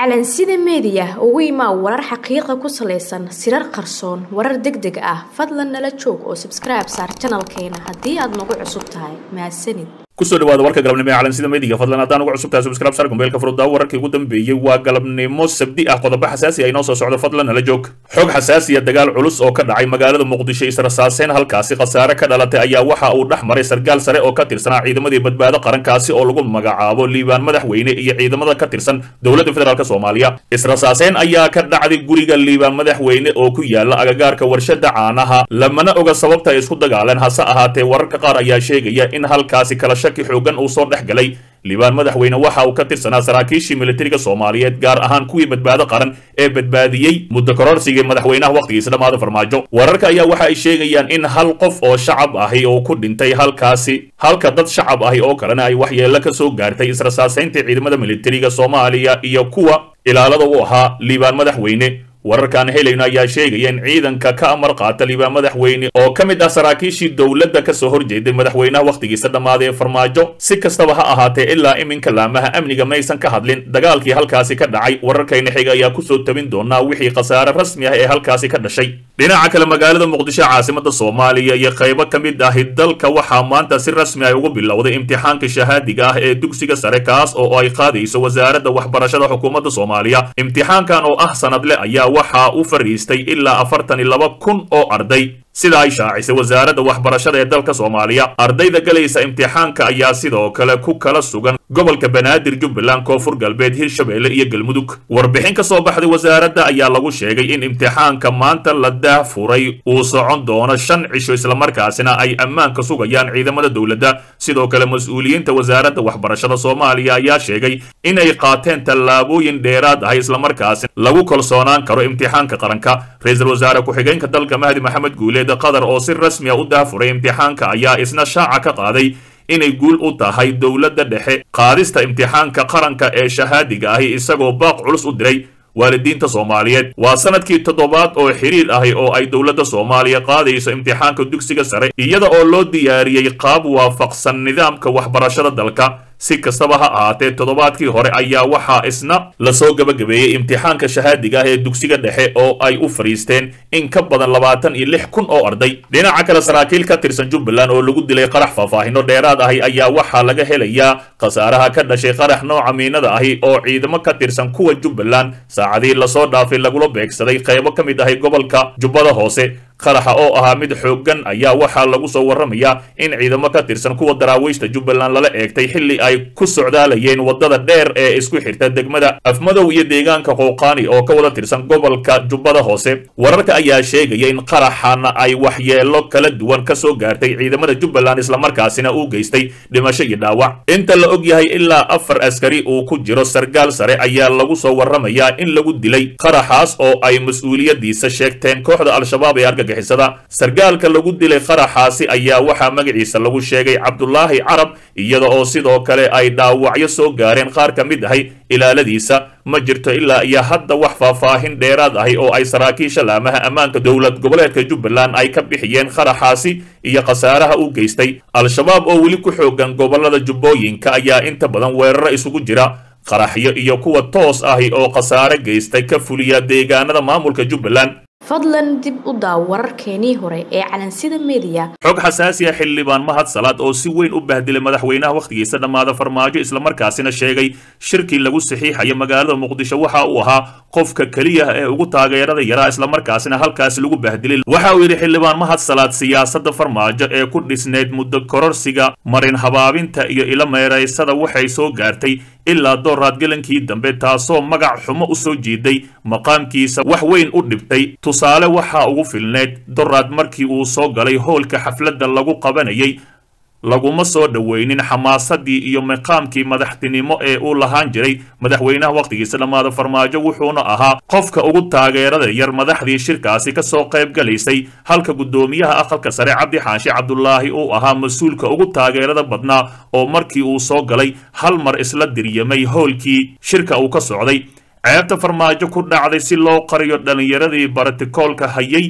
calansida meediya ugu imaa warar xaqiiqa ku salaysan sirar qarsoon warar deg deg ah fadlan nala joog oo sabskribe saar janalkeena haddii aad nagu cusub tahay mahadsanid kusoo dhawaada warka galabnimo ee calansida meediga fadlan haddaan ugu cusubtahay subscribe sar gombeelka furuddaa wararkii ugu dambeeyey waa galabnimo sabdi ah qodobo xasaasi ah inoo soo socdo fadlan nala joog xog xasaasiya dagaal culus oo ka dhacay magaalada muqdisho israsaaseen halkaasi khasaare ka dhalatay ayaa waxa uu dhex maray sargaal sare oo ka tirsanaa ciidamadii badbaado qarankaasi oo lagu magacaabo liibaan madaxweyne iyo ciidamada ka tirsan dowladda federaalk soomaaliya israsaaseen ayaa ka dhacday guriga liibaan madaxweyne oo ku yaala agagaarka warshada caanaha lamana oga sababta ay isku dagaaleen hase ahaatee wararka qaar ayaa sheegaya in halkaasi kala shaki xoogan uu soo dhex galay liibaan madaxweyne waxa uu ka tirsanaa saraakiishii militariga soomaaliyeed gaar ahaan kuwii badbaado qaran ee badbaadiyey muddo kororsigii madaxweynaha wakhtigiisa dhammaada farmaajo wararka ayaa waxa ay sheegayaan in hal qof oo shacab ahi oo ku dhintay halkaasi halka dad shacab ahi oo kalena ay waxyeello ka soo gaartay israsaasaynta ciidamada militariga soomaaliya iyo kuwa ilaalada u ahaa liibaan madaxweyne wararkaan helayno ayaa sheegaya in ciidanka ka amar qaata liibaan madaxweyne oo ka mid ah saraakiishii dowladda ka soo horjeeday madaxweynaha wakhtigiisa dhammaaday ee farmaajo si kastaba ha ahaatee ilaa iminka laamaha amniga maysan ka hadlin dagaalkii halkaasi ka dhacay wararkayna xiga ayaa kusoo tabin doonaa wixii khasaare rasmi ah ee halkaasi ka dhashay dhinaca kale magaalada muqdisho caasimada soomaaliya iyo qaybo ka mid ahi dalka waxaa maanta si rasmi ah ugu bilowday imtixaanka shahaadiga ah ee dugsiga sare kaas oo ay qaadayso wasaaradda waxbarashada xukuumadda soomaaliya imtixaankan oo ah sanadle ayaa waxaa u fariistay ilaa afartan iyo laba kun oo arday sida ay shaacisay wasaaradda waxbarashada ee dalka soomaaliya ardayda galaysa imtixaanka ayaa sidoo kale ku kala sugan gobolka banaadir jubbaland koonfur galbeed hirshabeelle iyo galmudug warbixin ka soo baxday wasaaradda ayaa lagu sheegay in imtixaanka maanta la daahfuray uu socon doono shan cisho islamarkaasina ay ammaanka sugayaan ciidamada dowladda sidoo kale mas-uuliyiinta wasaaradda waxbarashada soomaaliya ayaa sheegay inay qaateen tallaabooyin dheeraad ah islamarkaasina lagu kalsoonaan karo imtixaanka qaranka ra-iisul wasaare ku-xigeenka dalka mahdi maxamed guuleed qatar oo si rasmi a u daafuray imtixaanka ayaa isna shaaca ka qaaday inay guul u tahay dowladda dhexe qaadista imtixaanka qaranka ee shahaadiga ahi isagoo baaq culus u diray waalidiinta soomaaliyeed waa sanadkii toddobaad oo xiriir ahi oo ay dowladda soomaaliya qaadayso imtixaanka dugsiga sare iyada oo loo diyaariyey qaab waafaqsan nidaamka waxbarashada dalka si kastaba ha ahaatee toddobaadkii hore ayaa waxaa isna lasoo gabagabeeyey imtixaanka shahaadiga ah ee dugsiga dhexe oo ay u fadhiisteen in ka badan labaatan iyo lix kun oo arday dhinaca kale saraakiil ka tirsan jubbaland oo lagu dilay qarax faahfaahino dheeraad ahi ayaa waxaa laga helayaa khasaaraha ka dhashay qarax nooca miinada ahi oo ciidamo ka tirsan kuwa jubbaland saacadii lasoo dhaafay lagula beegsaday qaybo ka mid ahi gobolka jubbada hoose qaraxa oo ahaa mid xooggan ayaa waxaa lagu soo warramayaa in ciidamo ka tirsan kuwa daraawiishta jubbaland lala eegtay xilli ay ku socdaalayeen waddada dheer ee isku xirta degmada afmadow iyo deegaanka qowqaani oo ka wada tirsan gobolka jubbada hoose wararka ayaa sheegaya in qaraxana ay waxyeelo kala duwan ka soo gaartay ciidamada jubbaland islamarkaasina uu geystay dhimasho iyo dhaawac inta la og yahay ilaa afar askari uu ku jiro sargaal sare ayaa lagu soo warramayaa in lagu dilay qaraxaas oo ay mas-uuliyadiisa sheegteen kooxda al-shabaab ee argag sargaalka lagu dilay qaraxaasi ayaa waxaa magaciisa lagu sheegay cabdulaahi carab iyada oo sidoo kale ay dhaawacyo soo gaareen qaar ka mid ahay ilaaladiisa ma jirto ilaa iyo hadda wax faahfaahin dheeraad ahi oo ay saraakiisha laamaha ammaanka dowlad goboleedka jubbaland ay ka bixiyeen qaraxaasi iyo khasaaraha u geystay al-shabaab oo weli ku xoogan gobolada jubbooyinka ayaa inta badan weeraro isugu jira qaraxyo iyo kuwa toos ahi oo khasaare geystay ka fuliya deegaanada maamulka jubbaland fadlan dib u daaw wararkeenii hore ee calansida meediya xog xasaasi ah xildhibaan mahad salaad oo si weyn u bahdilay madaxweynaha wakhtigiisa dhammaada farmaajo islamarkaasina sheegay shirkii lagu saxiixaya magaalada muqdisho waxa uu ahaa qofka keliya ee ugu taageerada yaraa islamarkaasina halkaasi lagu bahdilay waxa uu yidhi xildhibaan mahad salaad siyaasadda farmaajo ee ku dhisneyd muddo kororsiga marin habaabinta iyo ilo meeraysada waxay soo gaartay ilaa dooraad galankii dambe taasoo magac xumo u soo jiiday maqaamkiisa wax weyn u dhibtay tusaale waxaa ugu filneyd doraad markii uu soo galay howlka xafladda lagu qabanayay laguma soo dhoweynin xamaasadii iyo maqaamkii madaxtinimo ee uu lahaan jiray madaxweynaha wakhtigiisa dhammaada farmaajo wuxuuna ahaa qofka ugu taageerada yar madaxdii shirkaasi ka soo qayb galaysay halka guddoomiyaha aqalka sare cabdi xaashi cabdulaahi uu ahaa mas-uulka ugu taageerada badnaa oo markii uu soo galay hal mar isla diryamay howlkii shirka uu ka socday ceebta farmaajo ku dhacday si loo qariyo dhallinyaradii barotikoolka hayay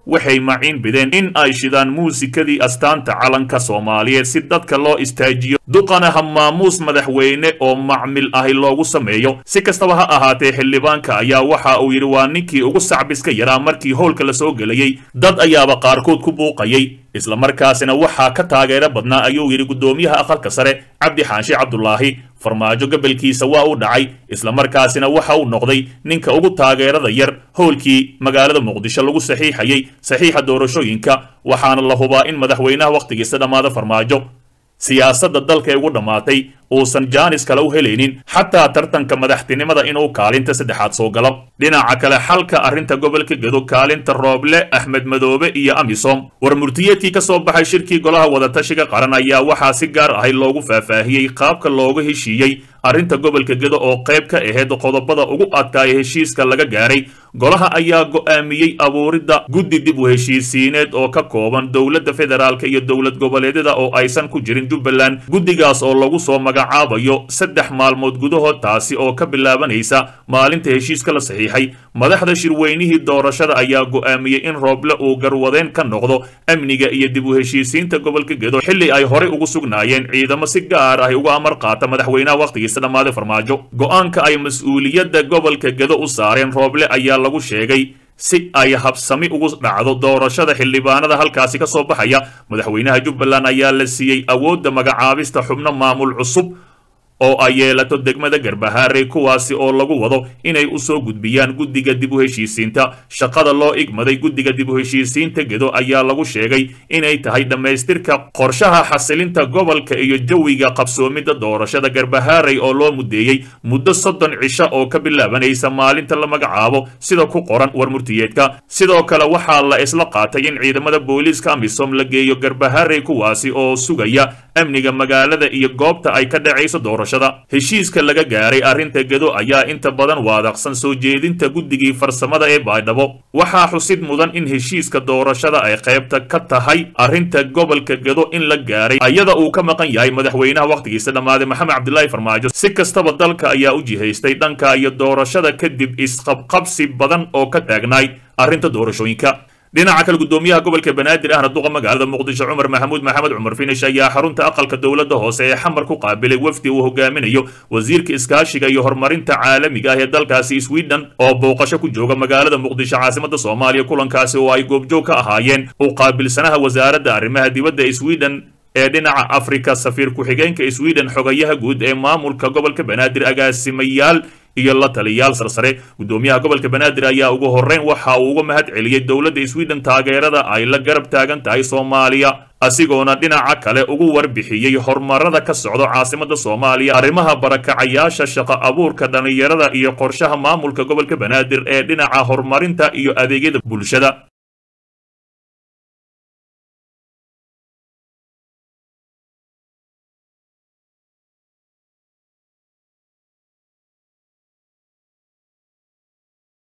waxay maciin bideen in ay shidaan muusikadii astaanta calanka soomaaliyeed si dadka loo istaajiyo duqana ha maamuus madaxweyne oo macmil ahi loogu sameeyo si kastaba ha ahaatee xildhibaanka ayaa waxa uu yidhi waa ninkii ugu sacbiska yaraa markii howlka la soo gelayey dad ayaaba qaarkood ku buuqayay islamarkaasina waxaa ka taageero badnaa ayuu yidhi guddoomiyaha aqalka sare cabdi xaashi cabdulaahi farmaajo gobolkiisa waa u dhacay islamarkaasina waxa uu noqday ninka ugu taageerada yar howlkii magaalada muqdisho lagu saxiixayay saxiixa doorashooyinka waxaana la hubaa in madaxweynaha wakhtigiisa dhammaada farmaajo siyaasadda dalka ee ugu dhammaatay uusan jaanis kale u helaynin xataa tartanka madaxtinimada inuu kaalinta saddexaad soo galo dhinaca kale xalka arrinta gobolka gedo kaalinta rooble axmed madoobe iyo amisom war murtiyeedkii ka soo baxay shirkii golaha wadatashiga qaran ayaa waxaa si gaar ahay loogu faahfaahiyey qaabka looga heshiiyey arrinta gobolka gedo oo qayb ka ahayd qodobada ugu adkaaya heshiiska laga gaaray golaha ayaa go'aamiyey abuuridda guddi dib u heshiisiineed oo ka kooban dowladda federaalk iyo dowlad goboleedyada oo aysan ku jirin jubbaland guddigaas oo lagu soo magacaabayo saddex maalmood gudahood taasi oo ka bilaabanaysa maalinta heshiiska la saxiixay madaxda shirweynihii doorashada ayaa go'aamiyey in rooble uu garwadeen ka noqdo amniga iyo dib u heshiisiinta gobolka gedo xilli ay horey ugu sugnaayeen ciidamo si gaar ah uga amar qaata madaxweynaha wakhtigiisa dhammaaday farmaajo go'aanka ay mas-uuliyadda gobolka gedo u saareen rooble ayaa lagu sheegay si ay habsami ugu dhacdo doorashada xildhibaanada halkaasi ka soo baxaya madaxweynaha jubbaland ayaa la siiyey awoodda magacaabista xubno maamul cusub oo ay yeelato degmada garbahaare kuwaasi oo lagu wado inay u soo gudbiyaan guddiga dib u heshiisiinta shaqada loo igmaday guddiga dib u heshiisiinta gedo ayaa lagu sheegay inay tahay dhammaystirka qorshaha xasilinta gobolka iyo jawiga qabsoomidda doorashada garbahaarey oo loo mudeeyey muddo soddon cisho oo ka bilaabanaysa maalinta la magacaabo sida ku qoran war murtiyeedka sidoo kale waxaa la isla qaatay in ciidamada booliiska amisom la geeyo garbahaarey kuwaasi oo sugaya amniga magaalada iyo goobta ay ka dhacayso doorashada heshiiska laga gaaray arrinta gedo ayaa inta badan waadaqsan soo jeedinta guddigii farsamada ee baydhabo waxaa xusid mudan in heshiiska doorashada ay qaybta ka tahay arrinta gobolka gedo in la gaaray ayada uu ka maqan yahay madaxweynaha wakhtigiisa dhammaaday maxamed cabdilaahi farmaajo si kastaba dalka ayaa u jihaystay dhanka iyo doorashada kadib isqabqabsi badan oo ka taagnaay arrinta doorashooyinka dhinaca kale guddoomiyaha gobolka banaadir ahna duqa magaalada muqdisho cumar maxamuud maxamed cumar finish ayaa xarunta aqalka dowladda hoose ee xamar ku qaabilay wafdi uu hogaaminayo wasiirka iskaashiga iyo horumarinta caalamiga ah ee dalkaasi sweden oo booqasho ku jooga magaalada muqdisho caasimada soomaaliya kulankaasi oo ay goobjoog ka ahaayeen u qaabilsanaha wasaaradda arrimaha dibadda sweden ee dhinaca afrika safiir ku-xigeenka sweden xogayaha guud ee maamulka gobolka banaadir agaasimayaal iyo la taliyaal sarsare guddoomiyaha gobolka banaadir ayaa ugu horreyn waxa uu uga mahad celiyey dowladda sweden taageerada ay la garab taagan tahay soomaaliya asigoona dhinaca kale ugu warbixiyey horumarada ka socdo caasimada soomaaliya arrimaha barakacayaasha shaqo abuurka dhallinyarada iyo qorshaha maamulka gobolka banaadir ee dhinaca horumarinta iyo adeegyada bulshada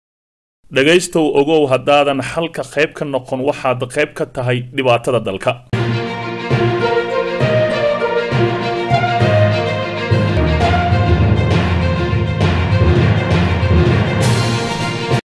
dhegaystow ogow haddaadan xalka qayb ka noqon waxaad qayb ka tahay dhibaatada dalka